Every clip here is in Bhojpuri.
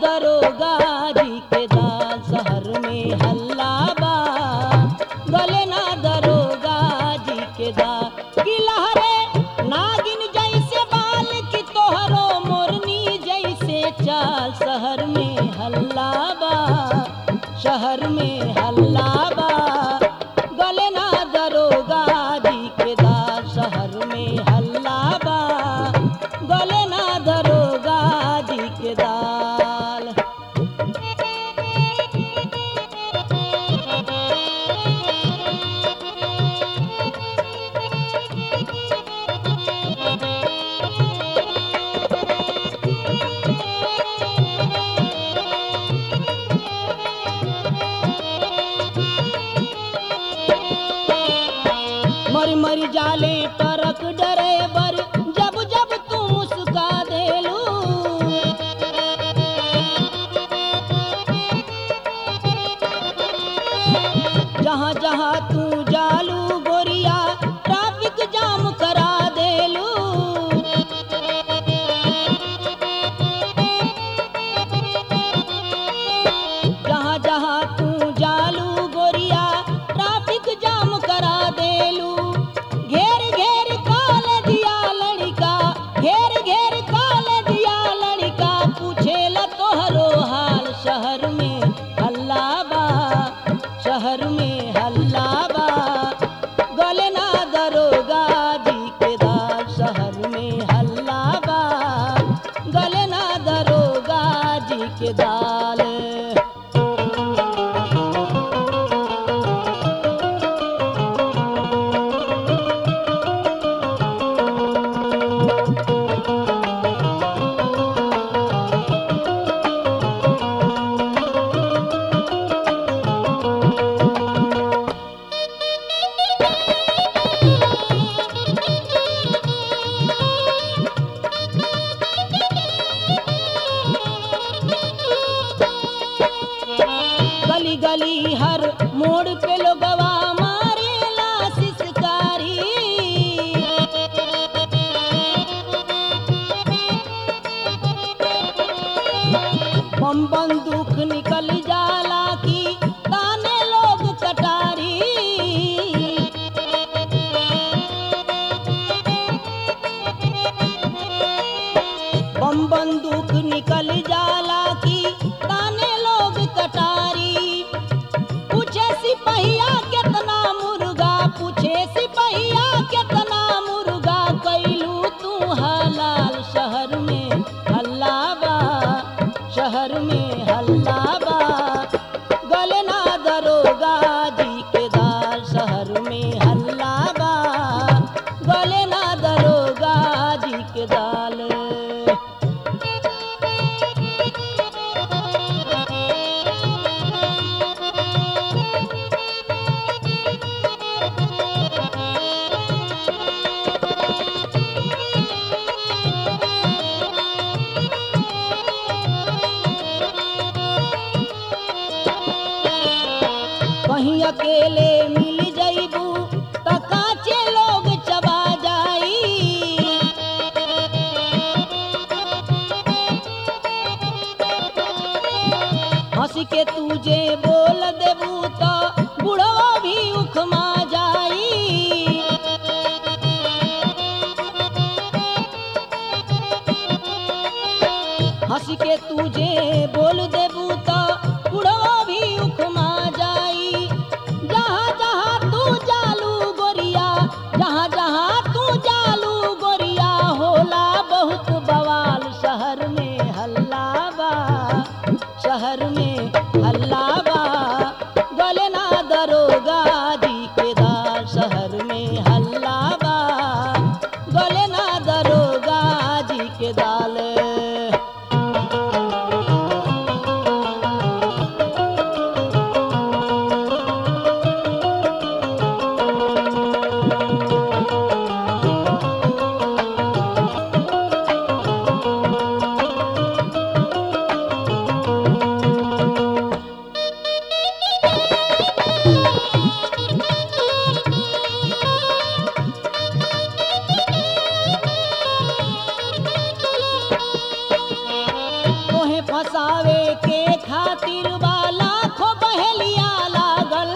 दरोगा जी के दाल शहर में हल्ला बा गले ना दरोगा जी के दाल की लहरे नागिन जैसे बाल की तोहरो मोरनी जैसे चाल शहर में हल्ला बा शहर में हल्ला बा गले ना दरोगा जी के दाल शहर में हल्ला बा गले ना दरोगा जी के दाल मर मर जाले ट्रक ड्राइवर जब जब तू मुस्का देलू जहाँ जहाँ तू जालू गोरिया ट्रैफिक जाम करा देलू जहाँ जहाँ तू जालू गोरिया ट्रैफिक जाम करा देलू घेर घेर काल दिया लड़का घेर घेर काल दिया लड़का पूछेला तोहरो हाल शहर में हल्ला बा शहर में हल्ला बा गले ना दरोगा जी के दाल शहर में हल्ला बा गले ना दरोगा जी के दाल गली गली हर मोड़ पे लोगवा मारेला सिसकारी बम बंदूक निकल जाला की ताने लोग कटारी बम बंदूक निकल जाला की ताने लोग कटारी पूछे सिपहिया कितना मुर्गा पूछे सिपहिया कितना मुर्गा कैलू तू हलाल शहर में हल्ला बा शहर में हल्ला बा गले ना दरोगा जी के दाल शहर में हल्ला बा गले ना दरोगा जी के दाल कहीं अकेले मिल जइबू त काचे लोग चबा जाई हंस के तुझे बोल देबू त बुढ़वा भी उखमा जाई हंस के तुझे बोल देबू त बुढ़वा भी उखमा जाई जहाँ जहाँ तू जालू गोरिया जहाँ जहाँ तू जालू गोरिया होला बहुत बवाल शहर में हल्ला बा शहर में हल्ला बा गले ना दरोगा जी के दाल शहर में हल्ला बा गले ना दरोगा जी के दाल पावे के खातिर बा लाखों बहेलिया लागल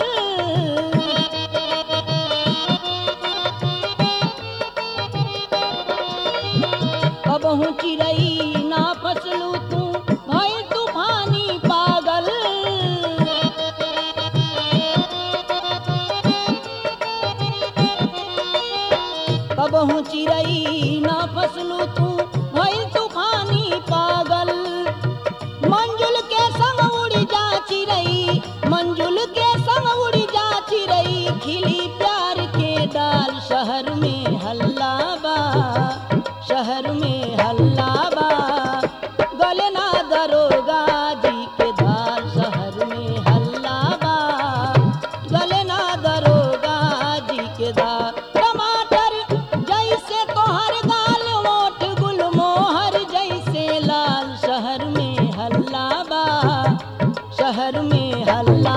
कबहू चिड़ई ना फसलू तू भई तूफानी पागल कबहू चिड़ई ना फसलू तू भई तूफानी पागल मंजुल के संग उड़ी जा चिड़ई मंजुल के संग उड़ी जा चिड़ई खिली प्यार के डाल शहर में हल्ला बा शहर में हल्ला बा गले ना दरोगा जी के दाल शहर में हल्ला बा गले ना दरोगा जी के दाल टमाटर जैसे तोहर गाल मोट गुल मोहर जैसे लाल शहर में हल्ला बा शहर में हल्ला